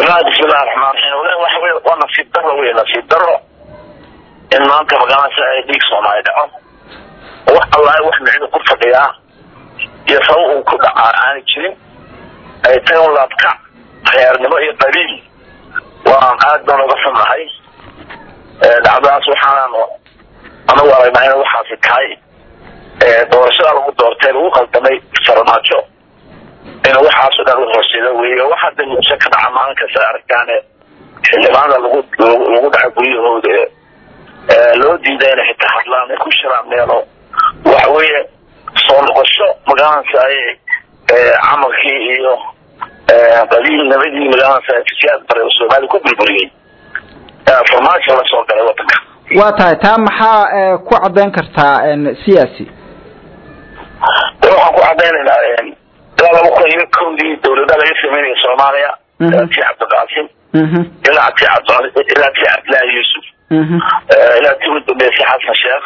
bismillahi raxmaan raxiim walahi waxa wey waa nasiib daro wey nasiib daro in maanta magaalada ay dhiig soomaali dhaco wax allahi wax micida ku fadhiyaa iyo sabab uu ku dhacaa aana jirin ay tahay un laabkac reernimo iyo qabiil waan aad baan uga xunahay dhacdadaas waxaanan anagu aragnaa in waxaasi tahay doorashada lagu doortay lagu qaldamay farmaajo in waxaaso dhan u horseeda wey wax hadda muuse ka dhaca maalin kasta aragtaane xildhibaanada lagu lagu dhaca guryahooda loo diida inay xitaa hadlaan ku shiraan meelo waxa weeye soo noqosho magaalada ay camalkii iyo qabiilnimadii magaalada siyaad bare soomaali ku burburiyey farmaajo la soo galay wadanka waa tahay taa maxaa ku cadayn kartaa siyaasi waxaan ku cadaynaynaa ilaa laba kun iyo kowdii dawlada laga sameynaya soomaaliya ilaa tii cabdiqaasim ilaa ti ilaa tii cabdillaahi yuusuf ilaa tii u dambeysay xasan sheekh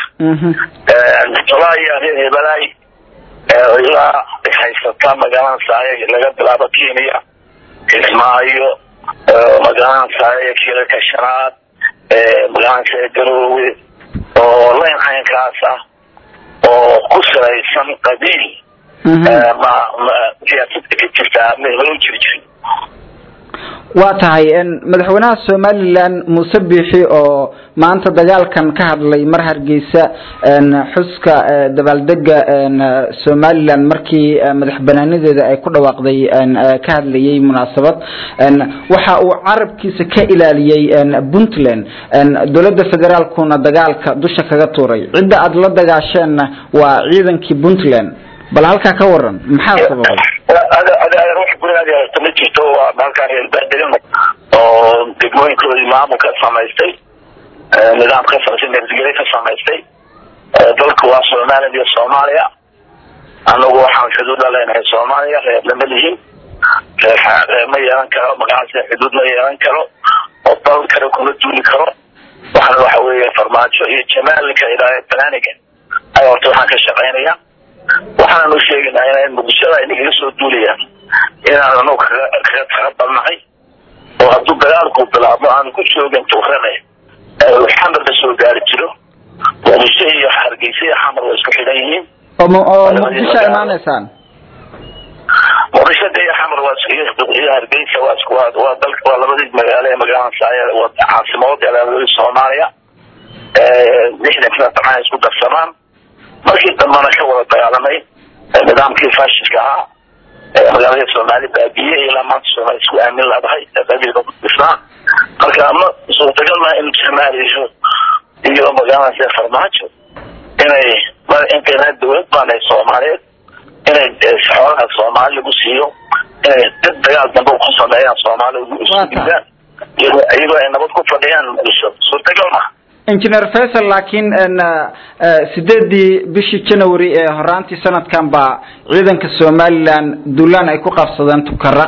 tolaa iyo reer hebelaay ilaa haysata magaalada saaye laga bilaabo kenya kismaayo magaalada saaye kilalka shanaad magaalada saaye garoowe oo layn caynkaas ah oo ku salaysan qabiil ma ma siyaasada ka jirtaa mehelo jiri jirin waa tahay madaxweynaha somalilan muuse biixi oo maanta dagaalkan ka hadlay mar hargeysa xuska dabaaldega somalilan markii madax banaanadeeda ay ku dhawaaqday ka hadlayay munaasabad waxa uu carabkiisa ka ilaaliyey puntland dowladda federaalkuna dagaalka dusha kaga tuuray cidda aada la dagaasheenna waa ciidankii puntland bal halkaa ka waran maxaa sababay wax gurigaad yeelata ma jirto waa halkaan reerbadegan oo degmooyinkoodii maamul ka samaystay nidaam ka samaystay nabadgelyo ka samaystay dalku waa somaliland iyo soomaaliya anagu waxaan xuduud la leenahay soomaaliya reer lama lihin reer reer ma yeelan karo magaalasi xuduud ma yeelan karo oo dal kale kuma duuli karo waxana waxa weeye farmaajo iyo jamaalka ilaa banaaniga ay horta waxaan ka shaqaynaya waxaanu sheegaynaa in muqdishada ay nagaga soo duulayaan inaan anagu kaga kaga taqabalnahay oo hadduu dagaalku bilaabmo aanu ku joogin tuurane xamar la soo gaari jiro muqdisho iyo hargeysa iyo xamar way isku xidhan yihiin oo muqdisho imaanaysaan muqdisho iyo xamar waa iyo hargeysa waa isku waa dalka waa labadii magaalo ee magaalada saaye waa caasimood ee soomaaliya lixdankina dabcan isku darsamaan markii dambana ka wada dagaalamay nidaamkii faashidka ahaa magaalada soomaali baabiye ilaa maanta soomaali isku aamin leedahay qabiilka ku dhisnaa marka ma suurtagal maa in soomaaliya iyo magaalada farmaajo inay intayna dawlad baanay soomaaliyeed inay xoolaha soomaali lagu siiyo inay dad dagaal dambe ku sameeyaan soomaali isudhigaan iyagoo ay nabad ku fadhiyaan muqdisho suurtagal maha engineer faisal laakiin sideedii bishii january ee horaantii sanadkan baa ciidanka somalilan duulaan ay ku qabsadeen tukaraq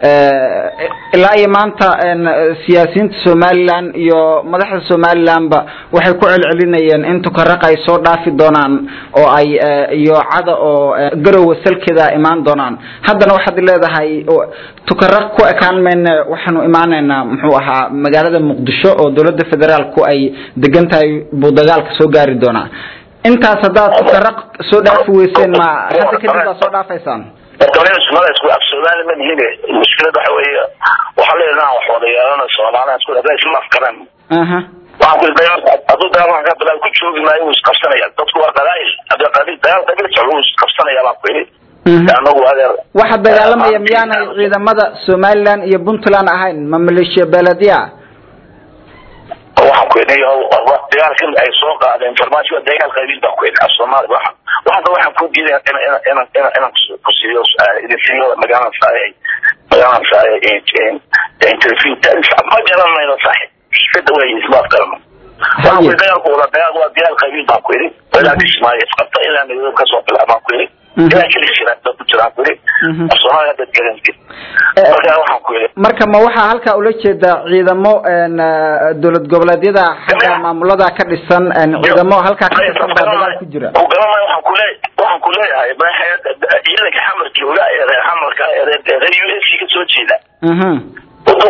ilaa iyo maanta siyaasiyiinta somalilan iyo madaxda somalilanba waxay ku celcelinayeen in tukaraq ay soo dhaafi doonaan oo ay iyo cada oo garowe salkeeda imaan doonaan haddana waxaad leedahay tukaraq ku ekaan mayne waxaanu imaanaynaa muxuu ahaa magaalada muqdisho oo dowladda federaalku ay degan tahay buu dagaalka soo gaari doonaa intaas haddaad tukaraq soo dhaafi weyseen ma hadda kadib baa soo dhaafaysaan mada isku afsoomaali ma nihin mushkilad waxa weeye waxaa leedaha wax wada yeelana soomaaliya isku hadda isma afkaran waxaan kuli dagaal hadduu dagaal ka bilaab ku joogi maayo wuu isqabsanaya dadku waa dagaal hadii qabiil dagaal qabiil socdo wuu isqabsanaya baan ku yidhi anagu adeer waxa dagaalamaya miyaanay ciidamada somaliland iyo puntland ahayn ma maleeshiya beeladiya waxaan ku yidhi dagaalkan ay soo qaadeen farmaajo waa dagaal qabiil baan ku yidhi soomaali waxa waxda waxaan ku diiday inaan inaan inaan inaan ku siiyo idin siiyo magaalada saaye magaalada saaye interview ma garanayno saaxiib fikada way isma afgarano waxaan ku yidhi dagaalku wada dagaal waa dagaal qabiil baan ku yidhi ilaa kismaayo isqabta ilaa midoob kasoo bilaabaan ku yidhi ilaa keli jiraan dad ku jiraan ku yidhi soomaaliya dad garanti marka waxaan ku yidhi marka ma waxaa halkaa ula jeedaa ciidamo dowlad goboleedyada xagga maamulada ka dhisan ciidamo halkaa ka tirsan baa dagaal ku jira garanay waxaan kule waxaan ku leeyahay ciidanka xamar jooga ee reer xamarka ee reer u s ka soo jeeda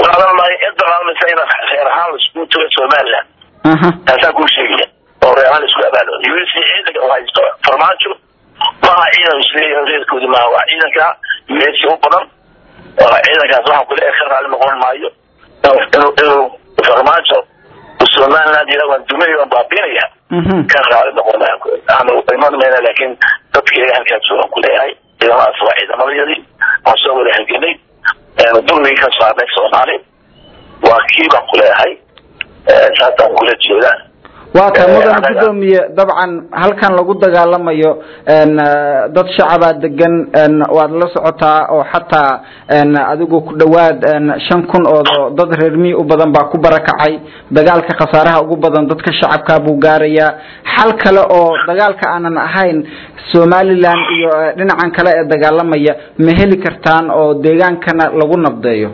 qaadan maayo inta qaadanaysa in reer ahaan laisku tago somaliland taasaan kuu sheegaya oo reer ahaan laisku abaalo us ciidanka u haysto farmaajo maaha ciidan isleeyahay reerkoodi maaha waa ciidanka us u badan ciidankaas waxaan kule ka raali noqon maayo inuu inuu farmaajo somaliland yira waan dumay waan baabinaya ka raali noqon maayo aanu iman mayna laakiin dadka halkaas waan kuleeyahay ciidamadaas waa ciidamadayadii waan soo wada halgenay dulmigii ka saarnay soomaali waa kii baan kuleeyahay saasaan kula jeedaa waa tahay mudan guddoomiye dabcan halkan lagu dagaalamayo dad shacabaa degan waad la socotaa oo xataa adigu ku dhawaad shan kun oo dad reer miyi u badan baa ku barakacay dagaalka khasaaraha ugu badan dadka shacabkaa buu gaarayaa xal kale oo dagaalka aanan ahayn somaliland iyo dhinacan kale ee dagaalamaya ma heli kartaan oo deegaankana lagu nabdeeyo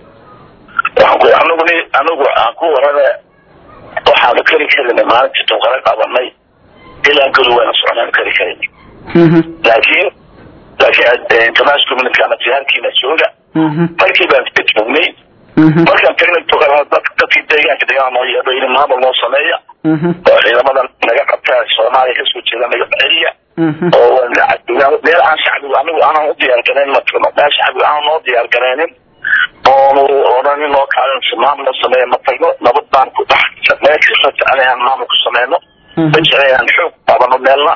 anigu anigu aan ku warane waxaanu kari karin maalintii tunqara qabanay ilaa goli wayna socnaan kari karin laakiin laakiin international community ama jihaarkiina jooga markii baan ka joognay markaan tagnay tunqara dadkii deegaanka deegaan noo yeedho in maamul noo sameeya oo ciidamadan naga qabta soomaaliya kasoo jeeda naga celiya oo meel aan shacbigu anigu aanan u diyaar garayn ma tagno meel shacbigu aanan noo diyaar garaynin oonu odhan inoo kaalin maamul noo sameeya ma tagno nabad baan ku dhex meel kasta jecelayan maamul ku sameyno ma jecelayan xoog qabano meelna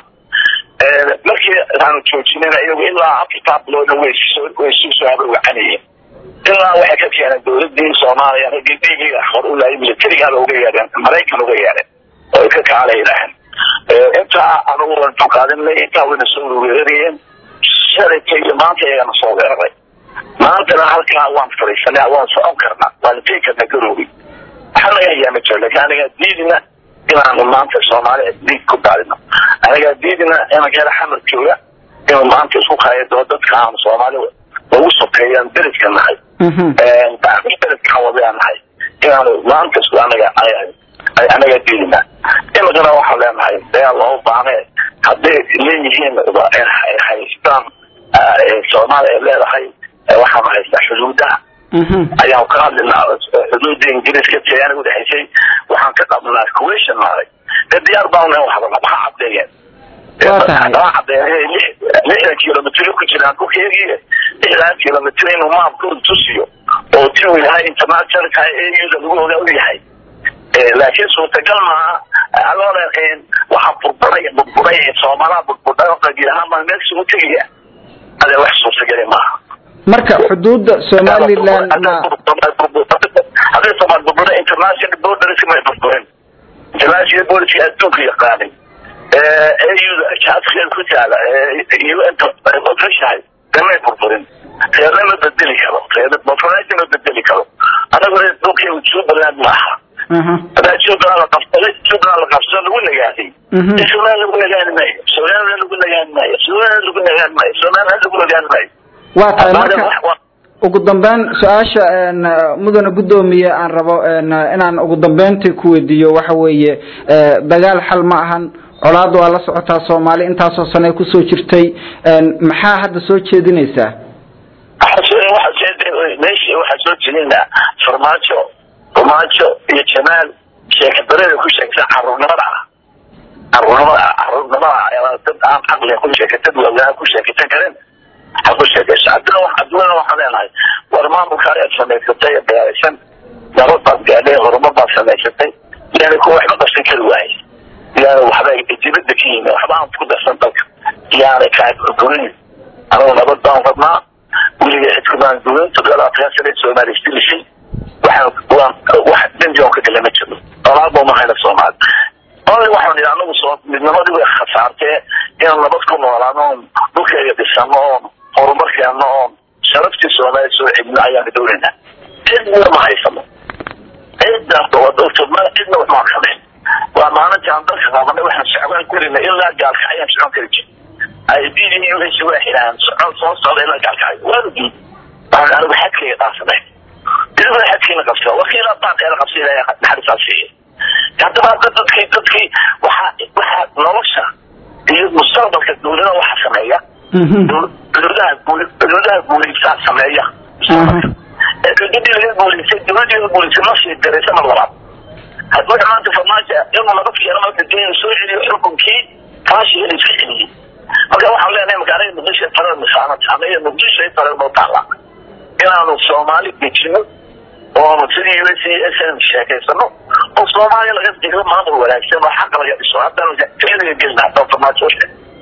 markii aanu joojinayna iyagu ilaa afartaa biloodna way way sii soo habarwacanayeen ilaa waxay ka keeneen dowladii soomaaliya raggii dhiigiga hor u laayay militarigaaba uga yeedheen maraykan uga yeedheen oo ay ka kacala yidhaaheen intaa anugu waan duqaadinay intaa wayna soo weerarayeen shalayta iyo maanta ayagana soo weeraray maantana halkaa waan fadhiisanay waan socon karnaa waan tegi karnaa garoobi waxaa laga hayaa ma jiro laakiin anigaa diidina inaanu maanta soomaali dhiig ku daadino anigaa diidina inankeeda xamar jooga inuu maanta isku qaayado dadka aanu soomaali ugu sokeeyaan beledka nahay beledkaan wadayaan nahay inaanu maanta isku anaga anaga diidina imikana waxaan leenahay dagaal loo baane hadday leeyihiin haystaan soomaali ay leedahay waxaanu haystaa xuduudaha ayaan ka hadlinaa xuduudda ingiriiska talyaaniga udhexaysay waxaan ka qabnaa kuwation maaday ee diyaar baan nahay waxba maxaa caddeeyeen aa caddeeyeen lixdan kilomitr ku jiraan dhulkeegii lixdan kilomitr inuu maamkooda tusiyo oo ti uu yahay internationalka auda lagu ogaa u yahay laakiin suurtagal maaha adoona waxaa burburay burburay soomaalaha burburdhay qabiil ahaan baan meel isugu tegaya ade wax suurtageli maaha marka xuduudda somaliland ma hadday soomaal burburay international borders may burburin international borders adduunka yaqaanay auda jaadkeeda ku taala un ogashahay damay burburin reerna ma bedeli karo reermafanaasi ma bedeli karo anaguna dhulkay jubbaland maaha hadaa jubbaland la qabsaday jubbaland la qabsado lagu nagaaday somaliland lagu nagaani maayo somaliland lagu nagaani maayo somaliland lagu nagaani maayo somaliland lagu nagaani maayo waa tahay marka ugu dambeyn su-aasha mudane guddoomiye aan rabo inaan ugu dambeyntii ku weydiiyo waxa weeye dagaal xal ma ahan colaad waa la socotaa soomaali intaasoo sane kusoo jirtay maxaa hadda soo jeedinaysaa meesha waxaa soo jeedinaa farmaajo farmaajo iyo jamaal sheekadareda ku sheegta caruurnimada ah caruurnimada caruurnimada dad aan caqliga ku sheekatad waagaa ku sheekatan karin ha ku sheekayso haddana adduunyada waxaan leenahay war maamulka ayaad samaysatay ee dagaalaysan nabad baad gaadhay horumar baad samaysatay yani kuwa waxba qabsan kari waaye yani waxba dibada ka yimi waxba aan ku darsan dalka yaanay kaagurin anigu nabad baan rabnaa weliga cidkumaan gurin toddobaatan sane soomaali isdilisay waxaan waan wax dembi on ka gala ma jiro dalaal ma hayna soomaali only waxaan idhi anagu soo midnimadii way khasaartee inaan nabad ku noolaano oon dhulkayga dhisano oon horumarkeeno oon sharaftii soomaaliya soo celino ayaan dowlaynaa cidna ma haysano cidna cidna waxmaan kamayn waa maalintii aan dalka qabanay waxaan socdaan karina ilaa gaalka ayaan socon kari jir ay diidii wixii waa xidhaan socon soo socda ilaa gaalkacay waanu diid waxaan anigu xadkayga dhaafsanay idaguna xadkiina qabsa wakiila baaqeela qabsa ilaahay naxariisaa siiya haddaba hadda dadkii dadkii waxa waxa nolosha iyo mustaqbalka dowlada waxa sameeya dowladaha dowladaha guulaysaa sameeya dowladii laga guuleysay dowladii laga guuleysay ma sii diraysa mar labaad haddii maanta farmaajo inuu laga fiiro marka dee soo celiyo xukunkii kaashiga iska celiyey marka waxaan leenahay magaalada muqdisho talada misaanad sameeya muqdisho ay talada noo taala inaanu soomaali dejino oonu sidii u s s n sheekaysano oo soomaaliya laga digo maamul wanaagsan oo xaqa laga dhiso haddana keliga gelina haddaan farmaajo